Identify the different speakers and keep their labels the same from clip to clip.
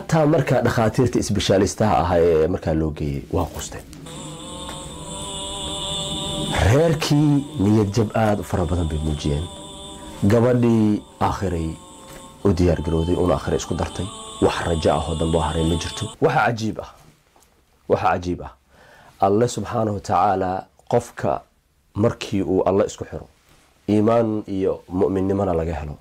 Speaker 1: xataa markaa dhakhaatiirta isbeshaalistaha ahaa ee markaa loo geeyey waa qusteen reerkii niyad jab aada u fara badan bay muujiyeen gabadhii aakhiray u diyaargarowday una akhira isku dartay wax rajo ah oo dambe oo haray ma jirto waxa cajiib ah waxa cajiib ah alle subxaanahu wa tacaala qofka markii uu alle isku xiro iimaan iyo mu'minnimona laga helo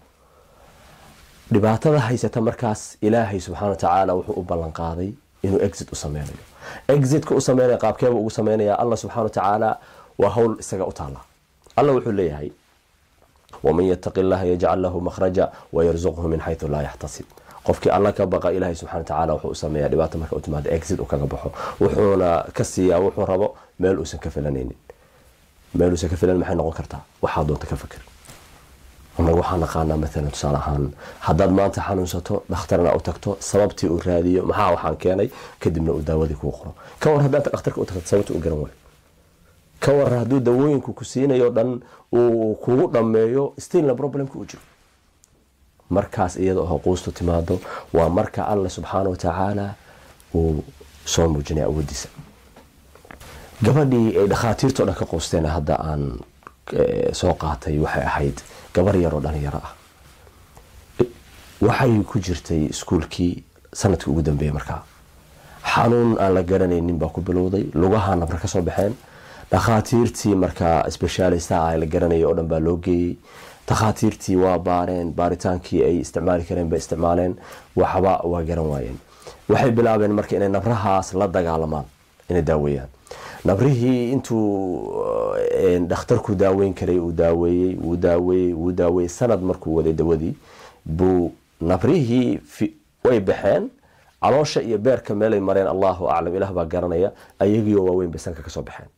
Speaker 1: dhibaatada haysata markaas ilaahay subxaana wa tacaala wuxuu u ballan qaaday inuu exit u sameynayo exitka u sameynaya qaabkeeba ugu sameynaya allah subxana wa tacaala waa hawl isaga u taala alla wuxuu leeyahay waman yataqi llaha yajcal lahu makhraja wayarzuqhu min xaytu laa yaxtasib qofkii alla ka baqa ilaahay subxana watacaala wuxuu u sameeyaa dhibaata marka u timaado exit u kaga baxo wuxuuna ka siiyaa wuxuu rabo meel uusan ka filanaynin meel uusan ka filan maxay noqon kartaa waxaa doonta ka fikir anaga waxaan naqaanaa maalan tusaale ahaan haddaad maanta xanuunsato dhakhtarna u tagto sababtii uu raadiyo maxaa waxaan keenay kadibna uu daawadii kuu qoro ka war haddaad dhakhtarka u tagto sababtii u garan waayo ka war hadduu dawooyinku ku siinayo dhan uu kugu dhammeeyo stilna problemka uu jiro markaas iyada oo quustu timaado waa marka alla subxaana wa tacaala uu soo muujinaya awoodiisa gabadhii ay dhakhaatiirto dhan ka quusteen hadda aan soo qaatay waxay ahayd gabar yaroo dhalinyaro ah waxay ku jirtay iskuulkii sanadkii ugu dambeeyey markaa xanuun aan la garanaynin baa ku bilowday lugaha nabra ka soo baxeen dhakhaatiirtii markaa sbeshaalistaha ah la garanayay oo dhan baa loo geeyey dhakhaatiirtii waa baareen baaritaankii ay isticmaali kareen bay isticmaaleen waxba waa garan waayeen waxay bilaabeen marka inay nabrahaas la dagaalamaan inay daaweeyaan nabrihii intuu dhakhtarku daaweyn karay uu daaweeyey wuu daaweeyey wuu daaweeyey sanad markuu waday dawadii buu nabrihii way baxeen caloosha iyo beerka meelay mareen allahu aclam ilaah baa garanaya ayagiioo waaweyn bay sanka kasoo baxeen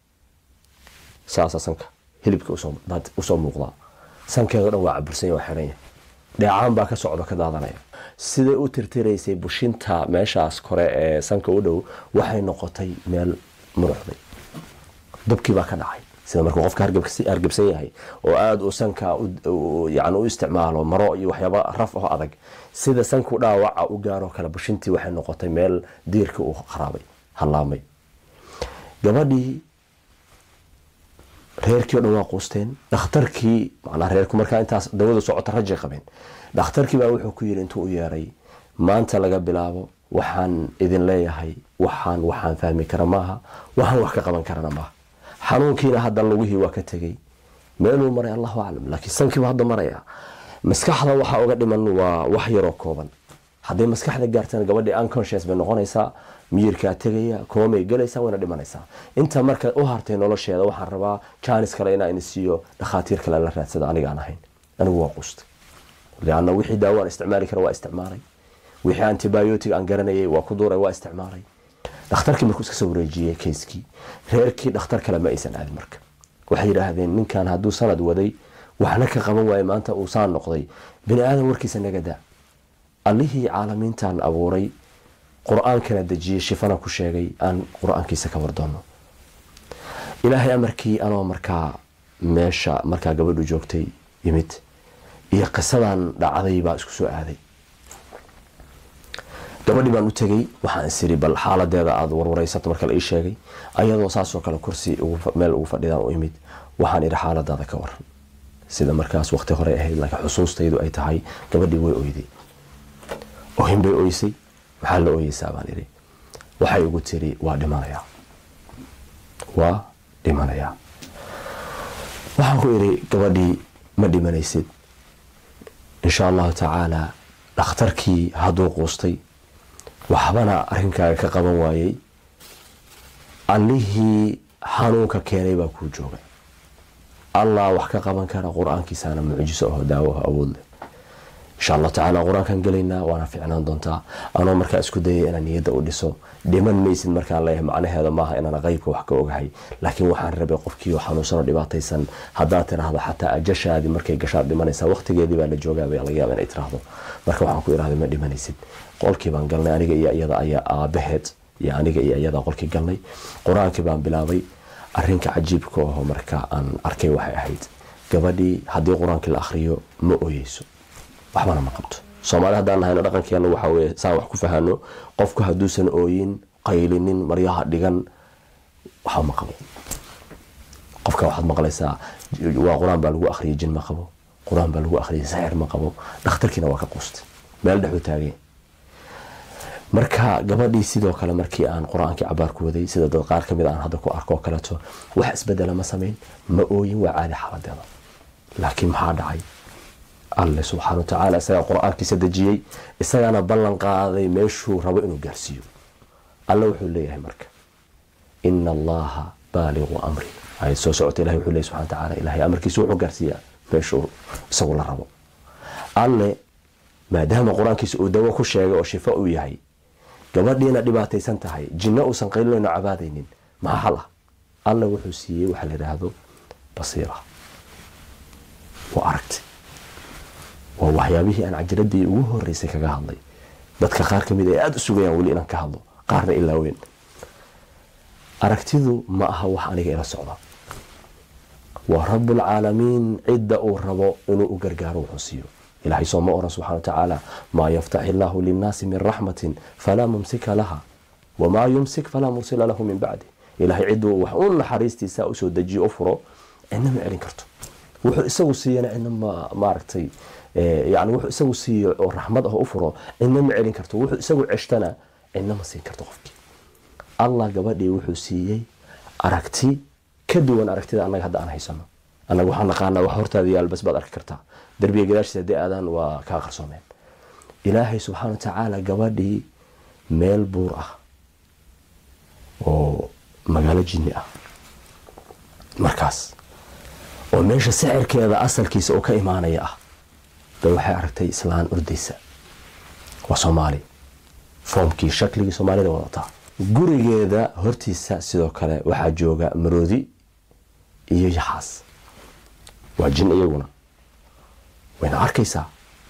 Speaker 1: saasa sanka hilibka usoo muuqdaa sankeedo dhan waa cabursanya waa xiran yahay dheecaan baa ka socdo ka daadanaya siday u tirtiraysay bushinta meeshaas kore ee sanka u dhow waxay noqotay meel muruxday dabkii baa ka dhacay sida markuu qofka hargebsan yahay oo aada uu sanka yani u isticmaalo maro iyo waxyaaba raf oo adag sida sanku dhaawaca u gaaroo kale bushintii waxay noqotay meel diirka uu kharaabay hallaamay gabadhii reerkii o dhan waa quusteen dhakhtarkii manaa reerku markaa intaas dawada socota rajay qabeen dhakhtarkii baa wuxuu ku yidhi intuu u yeeray maanta laga bilaabo waxaan idin leeyahay waxaan waxaan fahmi kara maaha waxaan wax ka qaban karana maaha xanuunkiina hadda lugihii waa ka tegey meeluu maray allahu aclam laakiin sankiiba hadda maraya maskaxda waxaa uga dhiman waa wax yaroo kooban hadday maskaxda gaartana gabadhii unconscious bay noqonaysaa miyirkaa tegaya koomay galaysaa wayna dhimanaysaa inta marka u hartay nolosheeda waxaan rabaa jaanis kale inaa ini siiyo dhakhaatiir kale la raadsado aniga aan ahayn anigu waa quustay leanna wixii daawo aan isticmaali kara waa isticmaalay wixii antibiotic aan garanayay waa ku duuray waa isticmaalay dhakhtarkii markuu iska soo wareejiyey kayskii reerkii dhakhtar kale ma aysan aadin marka waxay yidhaahdeen ninkan hadduu sanad waday waxna ka qaban waaye maanta uu saan noqday bini aadan warkiisa naga daa allihii caalamiintan abuuray qur-aankana dejiyey shifana ku sheegay aan qur-aankiisa ka wardoono ilaahay amarkii anoo markaa meesha markaa gabadhu joogtay yimid iyo qisadan dhacday baa isku soo aaday gabadhii baan u tegey waxaan isiri bal xaaladeeda aada warwareysato marka la ii sheegay ayadoo saasoo kale kursi meel ugu fadhidaan u imid waxaan idhi xaaladaada ka waran sida markaas waqti hore ahayd laakiin xusuustaydu ay tahay gabadhii way oyday ohin bay oysay maxaa la ooyeysaa baan idhi waxay igu tiri waa dhimanayaa waa dhimanayaa waxaan ku idhi gabadhii ma dhimanaysid insha allahu tacaala dhakhtarkii hadduu quustay waxbana arrinkaaga ka qaban waayey allihii xanuunka keenay baa kuu jooga allah wax ka qaban kara qur-aankiisaana mucjiso aho daawo ah awood leh insha allahu tacaala qur-aankaan gelaynaa waana ficnaan doontaa anoo markaa isku dayay inaan niyadda u dhiso dhiman maysid markaan leeyahay macnaheeda maaha inaan qeybka wax ka ogahay laakiin waxaan rabay qofkiio xanuunsanoo dhibaataysan haddaad tiraahdo xataa ajashaadii markay gashaad dhimanaysaa waqtigeedii baa la joogaaba laga yaaba inay tiraahdo marka waxaan ku irahday ma dhimanaysid qolkii baan galnay aniga iyo iyada ayaa aabaheed iyo aniga iyo iyada qolkii galnay qur-aankii baan bilaabay arinka cajiibka aho marka aan arkay waxay ahayd gabadhii haddii qur-aankii la akhriyo ma ooyeyso waxbana ma qabto soomaali haddaan nahayno dhaqankeena waxaa weye saan wax ku fahano qofku hadduusan ooyin qaylinin maryaha dhigan waxba ma qabo qofka waxaad maqlaysaa waa qur-aan baa lagu akhriyay jin ma qabo qur-aan baa lagu akhriyay saxir ma qabo dhakhtarkiina waa ka quustay meel dhexuu taagay marka gabadhii sidoo kale markii aan qur-aankii cabaar ku waday sida dad qaar kamid aan hadda ku arko oo kaleeto wax isbedela ma samayn ma ooyin waa caadi xaaladeeda laakiin maxaa dhacay alle subxaana watacaala isagaa qur-aankiisa dejiyey isagaana ballan qaaday meeshuu rabo inuu gaarsiiyo alle wuxuu leeyahay marka ina allaha baaligu amri ayad soo socota ilahay wuxuu leeyahy subxana watacaala ilahay amarkiisa wuxuu gaarsiiyaa meeshuu isagu la rabo alle maadaama qur-aankiisa uu dawo ku sheegay oo shifo uu yahay gabadhiina dhibaataysan tahay jinno uusan qaylinayno cabaadaynin maxaa xal ah alle wuxuu siiyey waxaa la yidhaahdo basiira waa aragti waa waxyaabihii aan cajiradii ugu horeysay kaga hadlay dadka qaar kamid ay aada u sugayaan weli inaan ka hadlo qaarna ilaa weyn aragtidu ma aha wax aniga ila socda waa rabbulcaalamiin cidda uu rabo inuu u gargaaro wuxuu siiyo ilahay soo ma oran subxana watacaala maa yaftaxi illaahu linnaasi min raxmatin falaa mumsika laha wamaa yumsik falaa mursila lahu min bacdi ilahay ciduu wax u naxariistiisa usoo dejiyo u furo cidna ma celin karto wuxuu isagu siiyana cidna maaragtay yani wuxuu isagu siiyo oo raxmad ah u furo cidna ma celin karto wuxuu isagu ceshtana cidna ma siin karto qofkii allah gabadhii wuxuu siiyey aragti ka duwan aragtida annaga hadda aan haysano annaga waxaan naqaanaa wax hortaada yaal bas baad arki kartaa darbiga gadaashiisa haddii aadaan waa kaa qarsoomeen ilaahay subxaana watacaala gabadhii meel buur ah oo magaalo jinni ah markaas oo meesha sixirkeeda asalkiisa oo ka imaanaya ah bay waxay aragtay islaan ordaysa waa soomaali foomkii shakligii soomaalida wadataa gurigeeda hortiisa sidoo kale waxaa jooga maroodi iyo yaxaas waa jin iyaguna wayna arkaysaa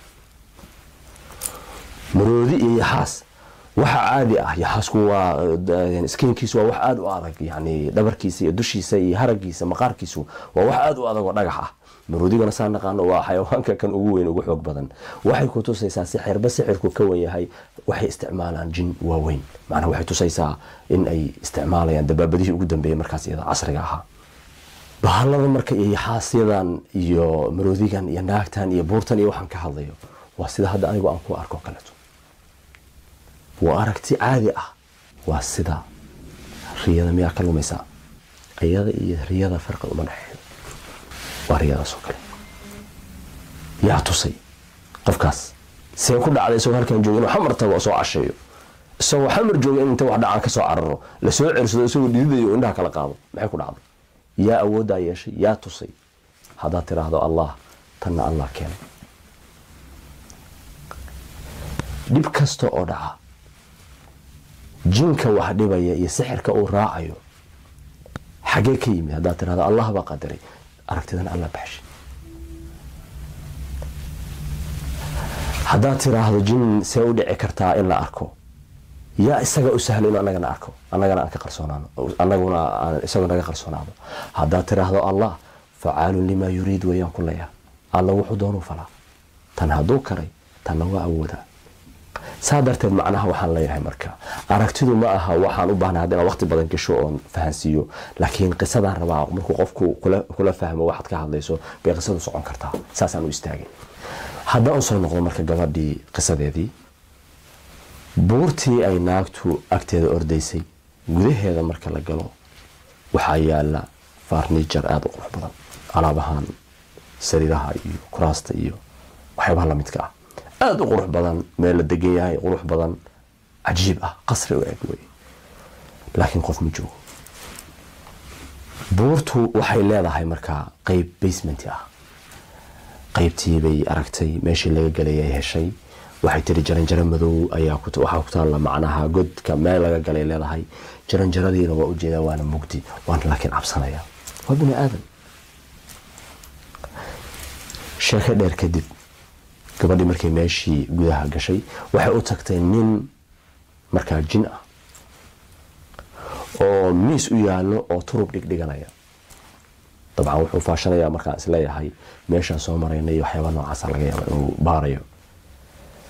Speaker 1: maroodi iyo yaxaas waxa caadi ah yaxaasku waa skinkiisu waa wax aada u adag yani dhabarkiisa iyo dushiisa iyo haragiisa maqaarkiisu waa wax aada u adag oo dhagax ah maroodigana saa naqaano waa xayawaanka kan ugu weyn ugu xoog badan waxay ku tusaysaa sixirba sixirku ka wan yahay waxay isticmaalaan jin waaweyn macnaa waxay tusaysaa in ay isticmaalayaan dabaabadihii ugu dambeeyay markaas iyada casriga ahaa bahalada marka iyo yaxaasyadan iyo maroodigan iyo naagtan iyo buurtan iyo waxaan ka hadlayo waa sida hadda anigu aan ku arko kaleeto waa aragti caadi ah waa sida riyada miyaa ka lumaysaa iyada iyo riyada farqi uma dhexeeyo waa riyadaas oo kale yaa tusay qofkaas see ku dhacday isagoo halkan jooga inuu xamar tago oo soo casheeyo isagoo xamar jooga in inta wax dhacaan ka soo cararo lasoo cersado isagoo dhididayo oo indhaha kala qaado maxay ku dhacday yaa awooddaa yeeshay yaa tusay haddaad tiraahdo allah tanna allah keenay dhib kasta oo dhaca jinka wax dhibaya iyo sixirka uu raacayo xagee ka yimid haddaad tirahdo allah baa qadaray aragtidana alla baxshay haddaad tiraahdo jin see u dhici kartaa in la arko yaa isaga u sahlo inuu annagana arko annagana aan ka qarsoonaano annaguna aan isagu naga qarsoonaado haddaad tiraahdo allah facaalun limaa yuriid wayaan ku leeyaha alla wuxuu doonuu falaa tan hadduu karay tanna waa awoodaa saa darteed macnaha waxaan leeyahay marka aragtidu ma aha waxaan u baahnay hadda inaan waqti badan gasho oon fahansiiyo laakiin qisadaan rabaa markuu qofku kula fahmo waxaad ka hadlayso bay qisadu socon kartaa saasaan u istaagay haddaan u soo noqdo marka gabadhii qisadeedii buurtii ay naagtu agteeda ordaysay gudaheeda marka la galo waxaa yaala farniijar aada u qurux badan alaabahan sariiraha iyo kuraasta iyo waxyaabaha lamidka ah aada u qurux badan meel la degan yahay qurux badan cajiib ah qasri u eg wey laakiin qof ma joogo buurtu waxay leedahay markaa qeyb basement ah qeybtii bay aragtay meeshii laga galay ay heshay waxay tiri jaranjaro madow ayaa waxaa ku taalla macnaha godka meel laga galay leedahay jaranjaradiina waa ujeedaa waana mugdi waana laakiin cabsanaya waa bini aadan sheeko dheer kadib gabadhii markay meeshii gudaha gashay waxay u tagtay nin markaa jin ah oo miis u yaallo oo turub dhigdhiganaya dabcan wuxuu faashanayaa markaan isleeyahay meeshaan soo marayna iyo waxyaaba noocaasa laga yaaba inuu baarayo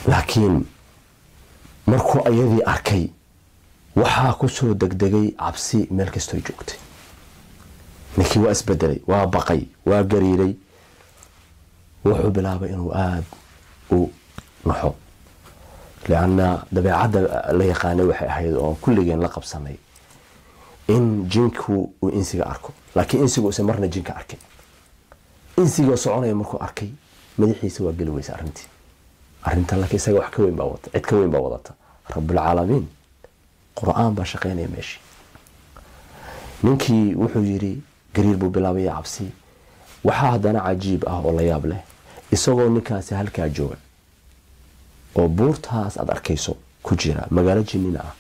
Speaker 1: laakiin markuu ayadii arkay waxaa ku soo degdegay cabsi meel kastoo joogtay ninkii waa isbedelay waa baqay waa gariiray wuxuu bilaabay inuu aada u naxo lianna dabeecadda la yaqaanay waxay ahayd oo kulligeen la qabsanay in jinku uu insiga arko laakiin insigu usan marna jinka arkin insigoo soconaya markuu arkay madaxiisa waa geli weysa arrintii arrintan laakiin isaga wax ka weyn baa wata cid ka weyn baa wadata rabulcaalamiin qur-aan baa shaqaynaya meeshii ninkii wuxuu yidhi gariir buu bilaabaya cabsi waxaa haddana cajiib ah oo la yaab leh isagoo ninkaasi halkaa jooga oo buurtaas aada arkayso ku jira magaalo jinina ah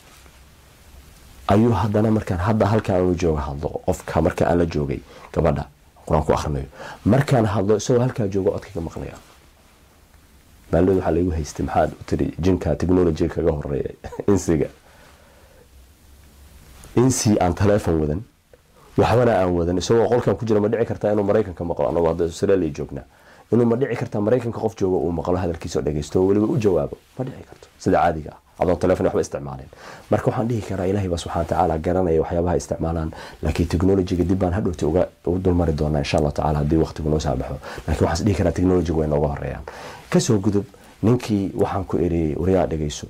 Speaker 1: ayuu haddana markaan hadda halkaan anu jooga hadlo qofka marka aan la joogay gabadha qur-aan ku akrinayo markaan hadlo isagoo halkaa jooga codkayga maqlaya maalmad waxaa laigu haystay maxaad u tiri jinka technolojiga kaga horeeya insiga insi aan taleefon wadan waxbana aan wadan isagoo qolkan ku jira ma dhici kartaa inuu maraykanka maqlo anagoo hadda australia joognaa inuu ma dhici kartaa maraykanka qof jooga uu maqlo hadalkiisa oo dhageysto oo weliba u jawaabo ma dhici karto sida caadiga ah adoon telefon waxba isticmaaleen marka waxaan dhihi karaa ilaahay baa subxana watacaala garanaya waxyaabaha isticmaalaan laakiin technologiga dib baan hadhowta uga ugu dulmari doonaa insha allah tacaala haddii waqtigu noo saabaxo laakiin waxaan is dhihi karaa technologiga way nooga horeeyaan kasoo gudub ninkii waxaan ku eriyey waryaa dhegeyso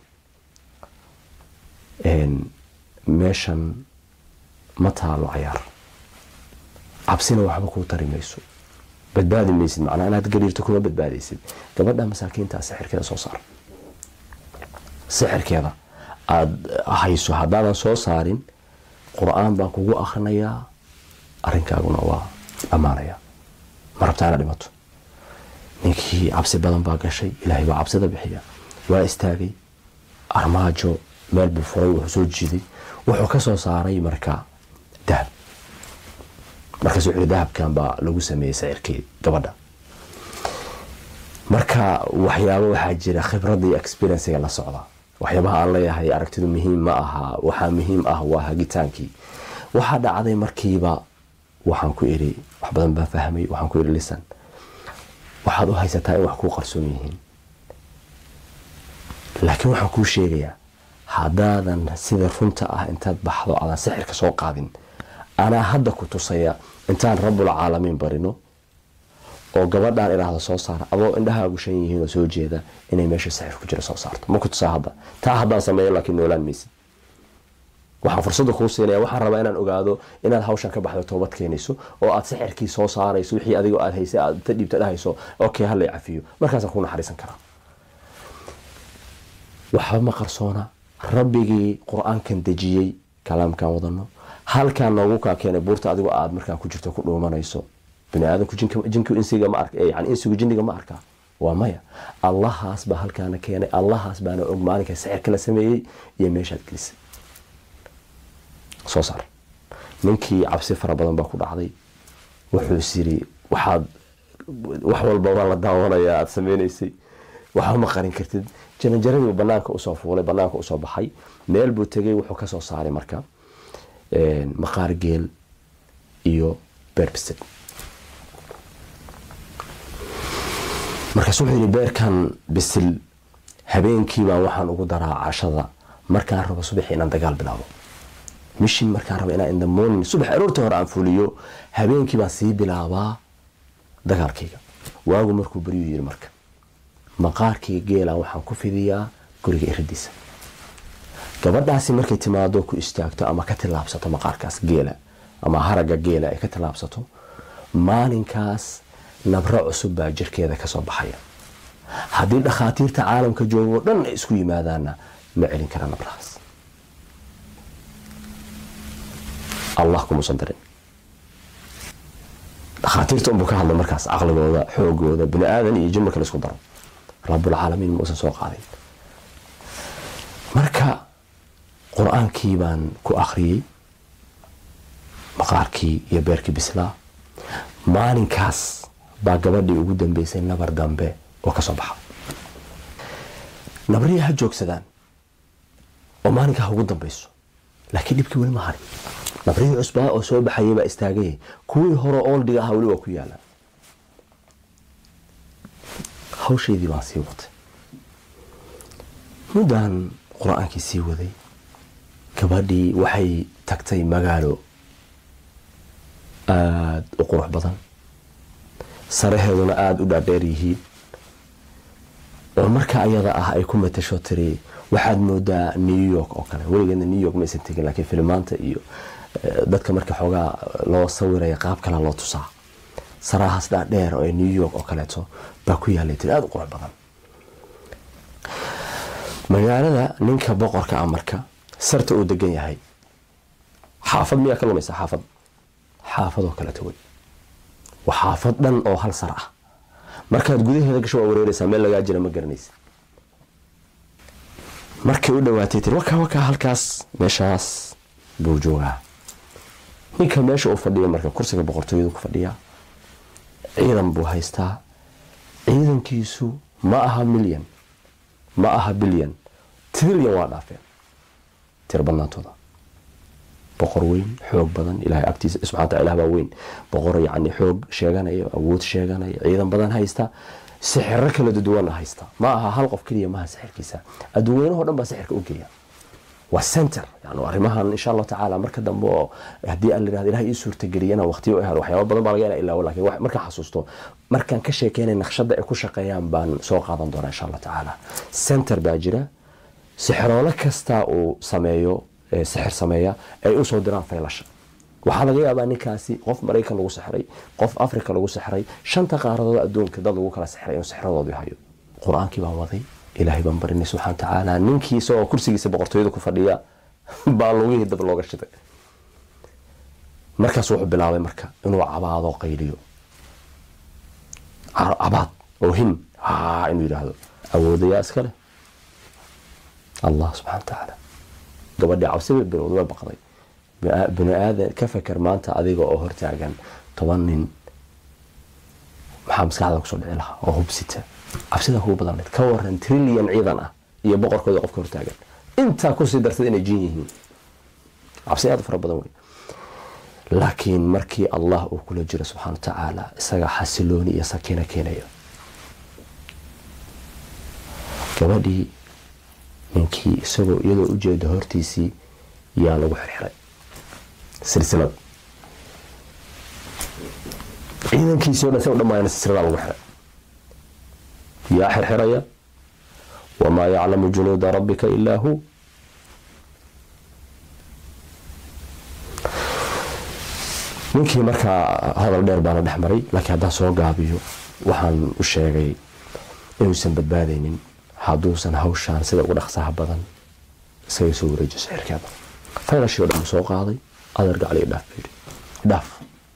Speaker 1: meeshan ma taalo cayaar cabsina waxba kuu tari mayso badbaadi maysid macnaa inaad gariirto kuma badbaadaysid gabadha masaakiintaa sixirkeeda soo saar sixirkeeda aada hayso haddaadan soo saarin qur-aan baan kugu akrinayaa arrinkaaguna waa dhammaanaya ma rabtaa ina dhimato ninkii cabsi badan baa gashay ilaahay baa cabsida bixiya waa istaagay armaajo meel buu furay wuxuu soo jiiday wuxuu ka soo saaray marka dahab markaas wuxuu dahabkan baa lagu sameeyey sicirkii gabadha marka waxyaabo waxaa jira khibradda iyo experienciga la socda waxyaabaha aan leeyahay aragtidu muhiim ma aha waxaa muhiim ah waa hagitaankii waxaa dhacday markiiba waxaan ku iri wax badan baan fahmay waxaan ku iri lisan waxaad u haysataa in wax kuu qarsoon yihiin laakiin waxaan kuu sheegayaa haddaadan sida runta ah intaad baxdo aadan sixirka soo qaadin anaa hadda ku tusaya intaan rabulcaalamiin barino oo gabadhaan idhaahdo soo saara adoo indhahaagu shan yihiin oo soo jeeda inay meesha sixir ku jira soo saarto ma ku tusaa hadda taa haddaan sameeyo laakiin noolaan maysid waxaan fursadda kuu siinaya waxaan rabaa inaan ogaado inaad hawshan ka baxdo toobad keenayso oo aad sixirkii soo saarayso wixii adigoo aad haysay aad ta dhiibta dhahayso okay hallay cafiyo markaasaan ku naxariisan karaa waxba ma qarsoona rabbigii qur-aankan dejiyey kalaamkan wadano halkaan noogu kaa keenay buurta adigoo aad markaan ku jirto ku dhuumanayso baniaadamku jinku insiga ma arka yani insigu jinniga ma arkaa waa maya allahaas baa halkaana keenay allahaas baana og maalinka sixirka la sameeyey iyo meeshaad gelisay soo saar ninkii cabsi fara badan baa ku dhacday wuxuu is yiri waxaad wax walba waa la daawanayaa aada sameynaysay waxba ma qarin kartid jaranjaradii banaanka usoo fuulay banaanka usoo baxay meel buu tegay wuxuu kasoo saaray marka maqaar geel iyo beerbisad markaas wuxuu yidhi beerkan bisil habeenkiibaa waxaan ugu daraa cashada markaan rabo subaxi inaan dagaal bilaabo mishin markaan rabo inaan inda morning subax aroorta hore aan fuliyo habeenkii baan sii bilaabaa dagaalkayga waagu markuu baryuu yidhi marka maqaarkii geelan waxaan ku fidiyaa guriga iradiisa gabadhaasi markay timaado ku istaagto ama ka tillaabsato maqaarkaas geela ama haragga geela ay ka tillaabsato maalinkaas nabro cusub baa jirkeeda kasoo baxaya haddii dhakhaatiirta caalamka joogo dhan ay isku yimaadaanna ma celin kara nabrahaas allah kumuusan darin dhakhaatiirta unbuu ka hadlay markaas caqligooda xoogooda bini aadan iyo jin marka la isku daro rabulcaalamiin muusan soo qaadin marka qur-aankii baan ku akhriyey maqaarkii iyo beerkii bislaa maalinkaas baa gabadhii ugu dambeysay nabar dambe oo kasoo baxa nabrihii ha joogsadaan oo maalinkaa ha ugu dambeyso laakiin dhibkii weli ma harin nabrihii cusbaa oo soo baxayay baa istaagay kuwii hore ooldiga ahaa weli waa ku yaalaan hawshaydii baan sii watay muddan qur-aankii sii waday gabadhii waxay tagtay magaalo aada u qurux badan saraheeduna aada u dhaadheer yihiin oo marka ayada ah ay ku matasho tiri waxaad moodaa new york oo kale weligeedna new york maysan tegin laakiin filimaanta iyo dadka marka xoogaa loo sawiraya qaab kale loo tusaa sarahaas dhaadheer oo new york oo kaleeto baa ku yaalay tiri aada u qurux badan magaalada ninka boqorka ah marka sarta uu degan yahay xaafad miyaa ka lumaysa xaafad xaafadoo kaleeto wey waa xaafad dhan oo hal sar ah markaad gudaheeda gasho waa wareereysaa meel lagaa jira ma garanaysa markay u dhawaatay tiri wakaa wakaa halkaas meeshaas buu joogaa ninka meesha uu fadhiyo marka kursiga boqortooyadu ku fadhiyaa ciidan buu haystaa ciidankiisu ma aha milyan ma aha bilyan trilyan waa dhaafeen tir badnaantooda boqor weyn xoog badan ilahay agtiisa subxana wataala ilah baa weyn boqor yacni xoog sheeganaya awood sheeganaya ciidan badan haysta sixiro kala duduwana haysta ma aha hal qof keliya maaha sixirkiisa adduunweynaho dhan baa sixirka u geeya waa center yani arrimahan insha allahu tacaala marka dambe oo haddii aan layirahdo ilahay ii suurtageliyana waqtiyo u helo waxyaaba badan baa laga ina ilaawo lakin markaan xasuusto markaan ka sheekeynay naqshada ay ku shaqeeyaan baan soo qaadan doonaa insha allahu tacaala center baa jira sixiroole kasta uu sameeyo sixir sameeya ay usoo diraan faylasha waxaa laga yaabaa ninkaasi qof maraykan lagu sixray qof africa lagu sixray shanta qaaradood adduunka dad lagu kala sixray inuu sixradoodii hayo qur-aankii baan waday ilaahay baan barinay subxana watacaala ninkii isagoo kursigiisa boqortooyada ku fadhiya baa lugihii dab looga shiday markaas wuxuu bilaabay marka inuu cabaado qayliyo cabaad oo hin ha inuu yidhaahdo awoodayaa iska leh allah subxana watacaala gabadhii cabsi bay bilowda way baqday bini aadan ka feker maanta adiga oo hortaagan toban nin maxaa maskaxda kusoo dhici lahaa oo hubsita cabsida kugu badanayd ka waran trilyan ciidan ah iyo boqorkooda qofka hortaagan intaa kusii darsada inay jin yihiin cabsi aad u fara badan wey laakiin markii allah uu kula jiro subxana watacaala isaga xasilooni iyo sakiino keenaya gabadhii ninkii isagoo iyadoo ujeeda hortiisii yaa lagu xirxiray silsilad ciidankiisii o dhan sa dhamaayana silsiladaa lagu xiray yaa xirxiraya wamaa yaclamu junuuda rabbika ilaa hu ninkii markaa hadal dheer baana dhex maray laakiin haddaan soo gaabiyo waxaan u sheegay inuusan badbaadaynin hadduusan hawshaan sida ugu dhaqsaha badan isaga soo wareejiyo sixirkeeda faylashii o dhan buu soo qaaday adeer gacli idhaaf buu yidhi idhaaf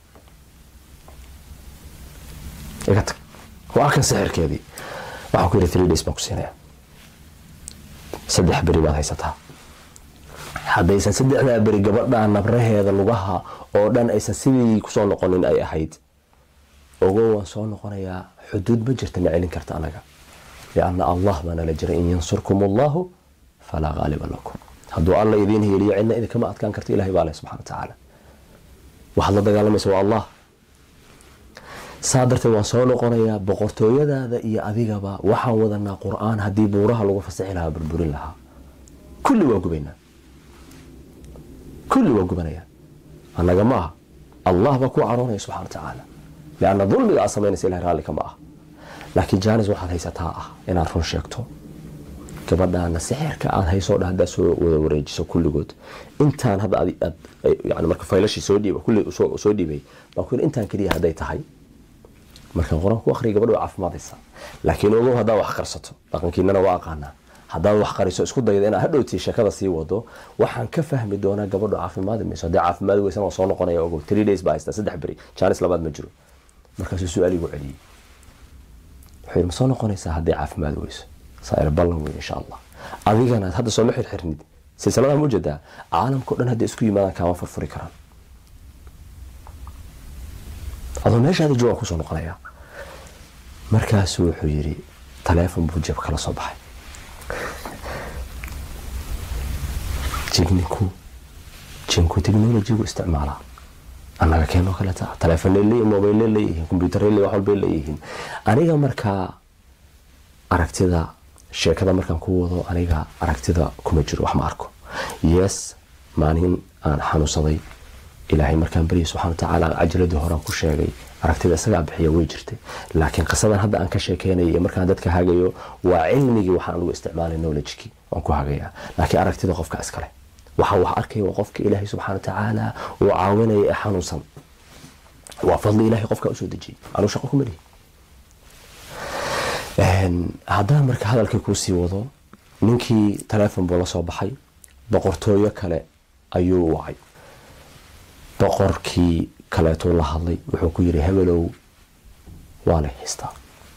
Speaker 1: iga tag waa kan sixirkeedii waxaan ku yidhi three days baan ku siinaya saddex beri baad haysataa haddaysan saddexdaa beri gabadhaa nabraheeda lugaha oo dhan aysan sidii kusoo noqonin ay ahayd ogo waan soo noqonayaa xuduud ma jirta na celin karta anaga lianna allah baa nala jira in yansurkum allahu falaa qaaliba lakum hadduu alla idiin hiiliyo cidna idinkama adkaan karto ilahay baa leh subxana watacaala waxaad la dagaalamaysa waa allah saa darteed waan soo noqonayaa boqortooyadaada iyo adigaba waxaan wadanaa qur-aan haddii buuraha lagu fasixi lahaa burburin lahaa kulli waa gubaynaa kulli waa gubanaya annaga ma aha allah baa kuu caroonaya subxana wa tacaala lianna dulmiga aad samaynaysa ilahay raalli kama ah laakiin jaanis waxaad haysataa ah inaad run sheegto gabadhaana sixirka aad haysoo dha haddaad soo wada wareejiso kulligood intaan hadda aad yani marka faylashii soo dhiiba kulli soo dhiibay baan ku yidhi intaan keliya hadday tahay markaan qur-aan ku akhriya gabadha waa caafimaadaysaa laakiin ogow haddaad wax qarsato dhaqankiinana waa aqaanaa haddaad wax qariso isku dayda inaad hadhowtii sheekada sii wado waxaan ka fahmi doonaa gabadhu caafimaadi mayso haddii caafimaadi weysan waa soo noqonaya ogow three days baa haystaa saddex beri jaanis labaad ma jiro markaasuu su-aal igu celiyey wuxuu yidhi ma soo noqonaysaa haddii caafimaadi weyso saair ballan wey insha allah adigana hadda sooma xirxirnid silsiladaha ma ujeedaa caalamka o dhan hadday isku yimaadaan kaama furfuri karaan adoo meeshaada joogaan kusoo noqonaya markaasuu wuxuu yidhi taleefon buu jeeb kala soo baxay jigninku jinku technologygu isticmaalaa annaga keenoo kaleta taleefonay leeyihin mobayle leeyihiin combyuutarre leeyihin wax walbay leeyihiin aniga markaa aragtida sheekada markaan ku wado aniga aragtida kuma jiro wax ma arko yes maalin aan xanuunsaday ilaahay markaan baryay subxana watacaala cajaladii horaan ku sheegay aragtida isagaa bixiya way jirtay laakiin qisadan hadda aan ka sheekeynaya iyo markaan dadka hagayo waa cilmigii waxaan anugu isticmaalay knowledgekii waan ku hagayaa laakiin aragtida qofka iskale waxa wax arkaya waa qofka ilaahay subxana watacaala uu caawinaya ee xanuunsan waa fadli ilahay qofka usoo dejiyay anuu shaqo kuma lihi haddaan marka hadalkii kuusii wado ninkii taleefon buu la soo baxay boqortooyo kale ayuu wacay boqorkii kaleetuu la hadlay wuxuu ku yidhi hebelow waa lay haystaa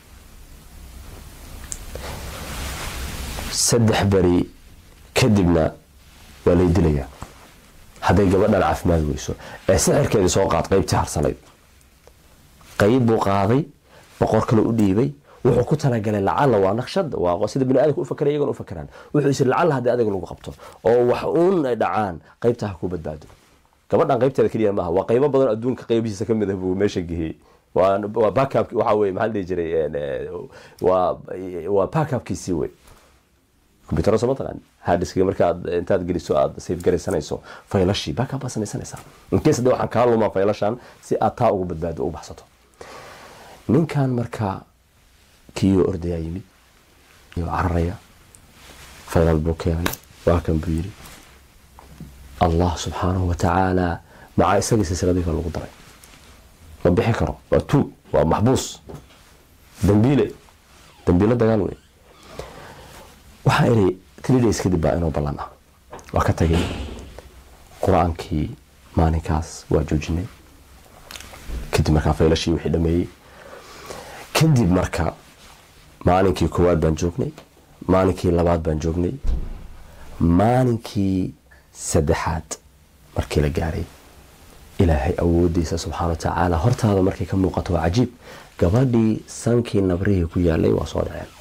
Speaker 1: saddex beri kadibna waa lay dilayaa hadday gabadhan caafimaad weyso ee sixirkeedii soo qaad qeybtii harsanayd qeyb buu qaaday boqor kale u dhiibay wuxuu ku talagalay lacala waa naqshad waa sida bini aadamka u fakara iyagoon u fakaraan wuxuu isiri lacala haddii adiga lagu qabto oo wax uun ay dhacaan qeybta ha ku badbaado gabadhan qeybteeda keliya maaha waa qeybo badan adduunka qeybihiisa ka mid ah buu meesha gehiyey waa backup waxa weye maxaa la dhihi jiray waa waa backupkiisii wey computer soo mataqaan hadiska markaad intaad geliso aad save garaysanayso faylashii backup baad samaysanaysaa inkees haddii waxaan kaa lumaa faylashan si aad taa ugu badbaado u baxsato ninkan marka kiiyoo ordayaa yimid iyo cararaya faylal buu keenay waa kan buu yidhi allah subxaanahu watacaala macaa isagii silsiladii ka lagu daray ma bixi karo waa tuug waa maxbuus dambiile dambiilo dagaal wey waxaa iri three days kadib baa inuu ballan ah waa ka tagay qur-aankii maalinkaas waa joojinay kadib markaa faylashii wixii dhameeyey kadib marka maalinkii koowaad baan joognay maalinkii labaad baan joognay maalinkii saddexaad markii la gaaray ilaahay awoodiisa subxaana watacaala hortaada markay ka muuqato waa cajiib gabadhii sankii nabrihii ku yaalay waa soo dhaceen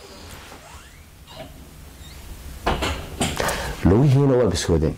Speaker 1: lugihiina waa biskoodeen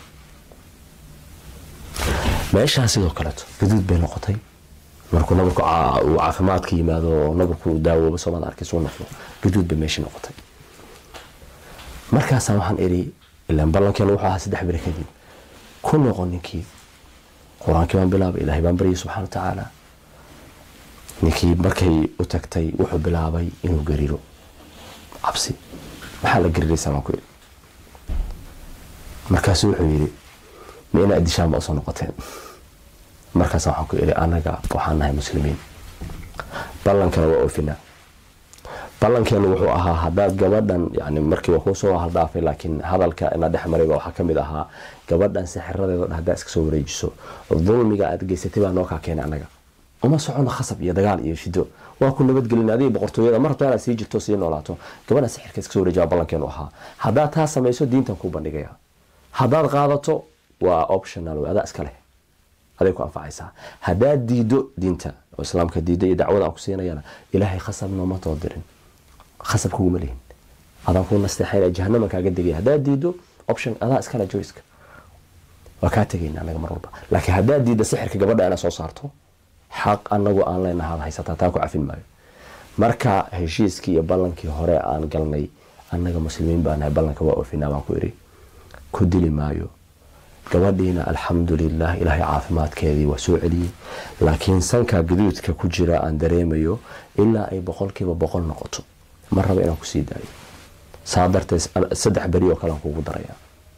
Speaker 1: meeshaa sidoo kaleeto gaduud bay noqotay markuu nabarku uu caafimaadka yimaado oo nabarku daawooba soomaad arkay suu noqdo gaduud bay meeshii noqotay markaasaa waxaan iri ilaan ballankeena wuxuu ahaa saddex beri kadib ku noqon ninkii qur-aankii baan bilaabay ilaahay baan baryay subxana wa tacaala ninkii markay u tagtay wuxuu bilaabay inuu gariiro cabsi maxaa la gariraysaa baan ku iri markaasu wuxuu yidhi ma inaa dishaan ba usoo noqoteen markaas waxaan ku iri anaga waxaan nahay muslimiin ballankana waa oofinaa ballankeenu wuxuu ahaa haddaad gabadhan yani markii waa kuusoo haldhaafay laakiin hadalka ina dhex marayba waxaa kamid ahaa gabadhan sixiradeedo dhan haddaa iska soo wareejiso dulmiga aad geysatay baa noo kaa keenay anaga uma socono khasab iyo dagaal iyo shido waa ku nabadgelin adiga boqortooyada mar rabto inaad sii jirto sii noolaato gabadhan sixirka iska soo wareeji baa ballankeenu ahaa haddaad taa samayso diintan kuu bandhigaya haddaad qaadato waa optional adaa iska leh aday ku anfacaysaa haddaad diido diinta oo islaamka diido iyo dacwada aan ku siinayana ilaahay khasab nooma too dirin khasab kuguma lihin adaan kuu nasteexayn jahanama kaaga degaya haddaad diido option adaa iskale joyska waa kaa tegayna anaga mar walba laakiin haddaad diidda sixirka gabadha inaad soo saarto xaq anagu aan leenaha ad haysataa taa ku cafin maayo marka heshiiskii iyo ballankii hore aan galnay annaga muslimiin baa nahay ballanka waa oofinaa baan ku iri ku dili maayo gabadhiina alxamdulilah ilaahay caafimaadkeedii waa soo celiyey laakiin sanka gaduudka ku jira aan dareemayo ilaa ay boqolkiiba boqol noqoto ma raba inaan kusii daayo saa darteed saddex beri oo kale aan kugu daraya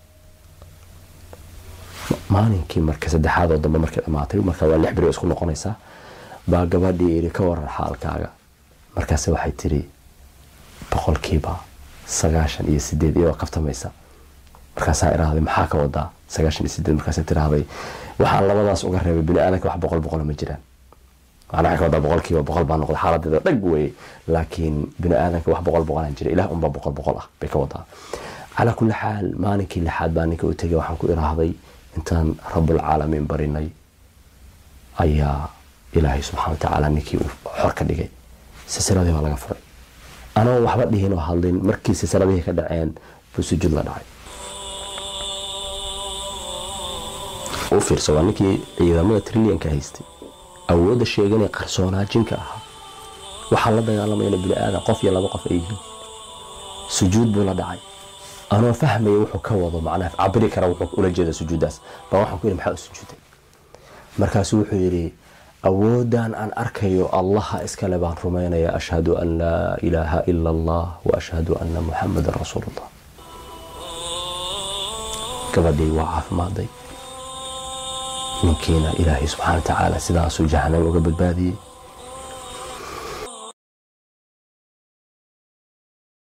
Speaker 1: maalinkii marka saddexaad oo dambe markay dhamaatay marka waa lix beri oo isku noqonaysaa baa gabadhii iri ka waran xaalkaaga markaase waxay tiri boqolkiiba sagaashan iyo sideed iyadoo kaftamaysa markaasaa irahday maxaa ka wadaa sagaashan iyo sideed markaasa tirahday waxaan labadaas uga reebay bini aadanka wax boqol boqola ma jiraan macnaa waxay ka wadaa boqolkiiba boqol baa noqday xaaladeeda dhag weeye laakiin bini aadanka wax boqol boqolaan jira ilaah unbaa boqol boqol ah bay ka wadaa calaa kulli xaal maalinkii lixaad baa ninka u tegay waxaan ku iraahday intaan rabulcaalamiin barinay ayaa ilaahay subxana watacaala ninkii uu xor ka dhigay silsiladii baa laga furay anoo waxba dhihin oo hadlin markii silsiladihii ka dhaceen buu sujuud la dhacay u fiirso waa ninkii ciidamada trillianka haystay awoodda sheeganee qarsoonaajinka ahaa waxaa la dagaalamayana bini aadan qof iyo laba qof ay yihiin sujuud buu la dhacay anoo fahmaya wuxuu ka wado macnaha cabiri kara wuxuu ula jeeda sujuuddaas baa waxaan ku yidhi maxaa u sujuuday markaasu wuxuu yidhi awoodan aan arkayo allaha iskale baan rumaynaya ashhadu an laa ilaaha ila allah wa ashhadu anna muxamadan rasuulullah gabadhii waa caafimaaday ninkiina ilaahay subxaana wa tacaala sidaasuu jahanam uga badbaadiyey